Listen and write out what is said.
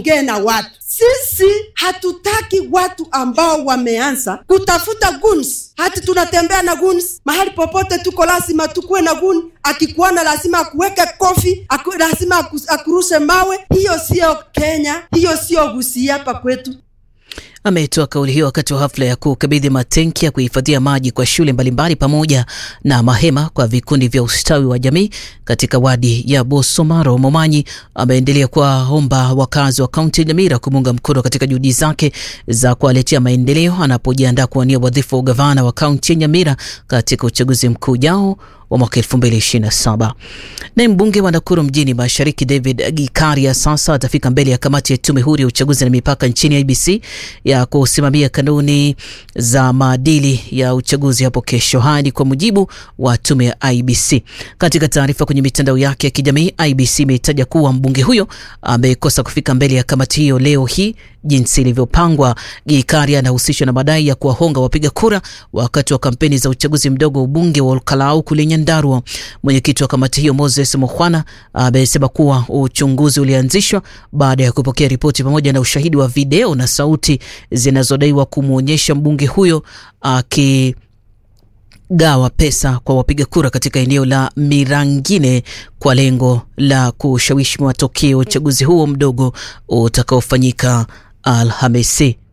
aongee na watu. Sisi hatutaki watu ambao wameanza kutafuta guns, hati tunatembea na guns mahali popote tuko, lazima tukuwe na gun. Akikuona lazima akuweke kofi aku, lazima aku, akurushe mawe. Hiyo sio Kenya, hiyo sio Gusii hapa kwetu. Ametoa kauli hiyo wakati wa hafla ya kukabidhi matenki ya kuhifadhia maji kwa shule mbalimbali pamoja na mahema kwa vikundi vya ustawi wa jamii katika wadi ya Bosomaro. Momanyi ameendelea kuwaomba wakazi wa kaunti ya Nyamira kumuunga mkono katika juhudi zake za kuwaletea maendeleo anapojiandaa kuwania wadhifa wa ugavana wa kaunti ya Nyamira katika uchaguzi mkuu ujao wa mwaka 2027. Naye mbunge wa Nakuru mjini Mashariki David Gikaria sasa atafika mbele ya kamati ya tume huru ya uchaguzi na mipaka nchini IBC ya kusimamia kanuni za maadili ya uchaguzi hapo kesho. Haya ni kwa mujibu wa tume ya IBC. Katika taarifa kwenye mitandao yake ya kijamii, IBC imetaja kuwa mbunge huyo amekosa kufika mbele ya kamati hiyo leo hii jinsi ilivyopangwa. Gikaria anahusishwa na madai ya kuwahonga wapiga kura wakati wa kampeni za uchaguzi mdogo wa ubunge wa Olkalau kule Nyandarua. Mwenyekiti wa kamati hiyo Moses Mukhwana amesema kuwa uchunguzi ulianzishwa baada ya kupokea ripoti pamoja na ushahidi wa video na sauti zinazodaiwa kumwonyesha mbunge huyo aki gawa pesa kwa wapiga kura katika eneo la Mirangine kwa lengo la kushawishi matokeo ya uchaguzi huo mdogo utakaofanyika Alhamisi.